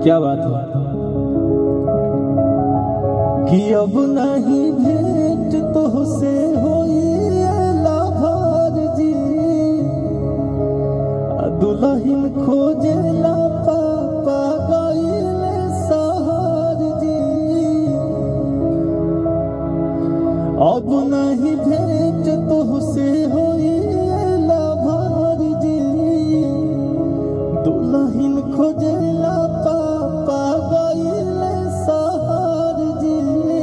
क्या बात है कि अब नहीं भेंट तो से होई लाभार जी आ दुल्हन खोजेला पापा गईले सहार जी अब नहीं भेंट तो से होई लाभार जी दुल्हन खोजेला पापा गईले सहार जी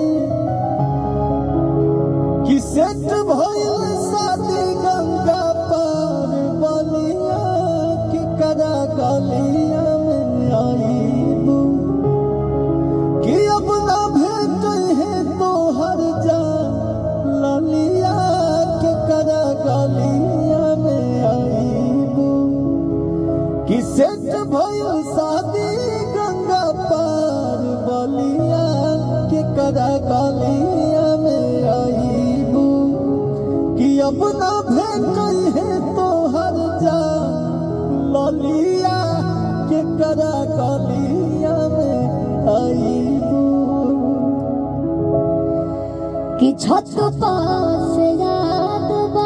कि सेट भइल शादी गंगा पार बलिया कि करा गलिया में आईबू कि अब ना भेट है तो हर जा ललिया के करा गलिया में आईबू कि सेट भइल शादी गंगा पार बलिया के करा गलिया में आईबू कि अब ना भेट है तो हर जा ललिया के करा गलिया में आईबू कि छत पास याद बा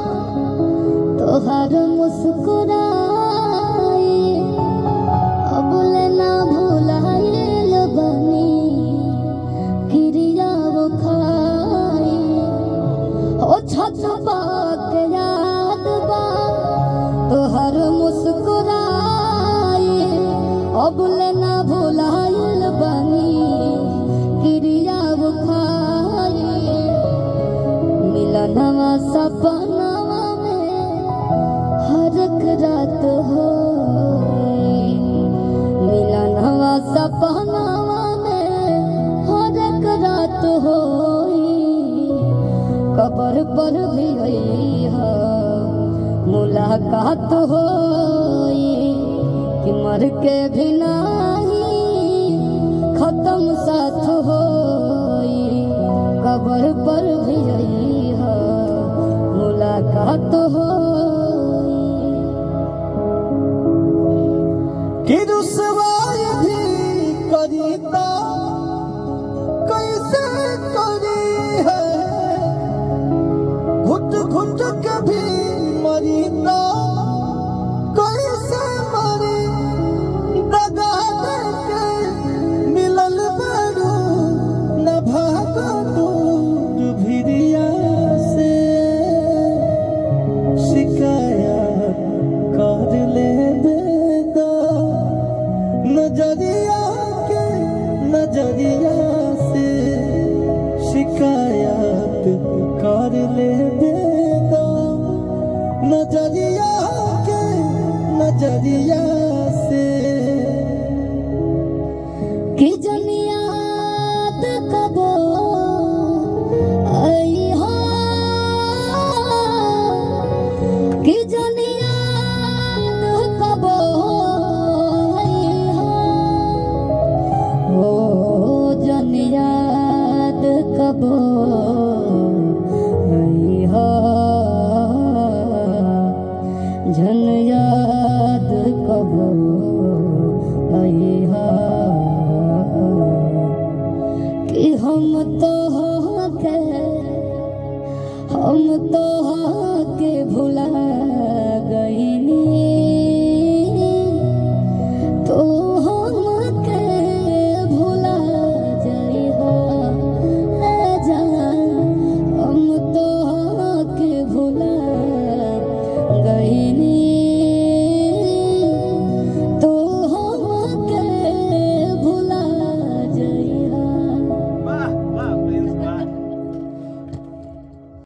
तोहर मुस्कुराए अब ना भुलाइल बनी क्रिया वो खाए ओ छत पाक याद बा तोहर मुस्कुराए अब ना भुलाइल बनी क्रिया वो खाए मिलनवा सपनवा में हर एक रात हो मिलनवा सपनवा में हर एक रात हो कबर पर भी गई है मुलाकात हो कि मर के भी नहीं खत्म साथ हो कबर पर भी गई है मुलाकात हो कि रुसवाई भी करीता कैसे करी है घुट घुट के भी मरीता कैसे मरी दगा दे के मिलल बरू न भागा दूर भिरिया से शिकायत कर ले बेदा नजरिया के नजरिया से शिकायत कर ले बेदा नजरिया के नजरिया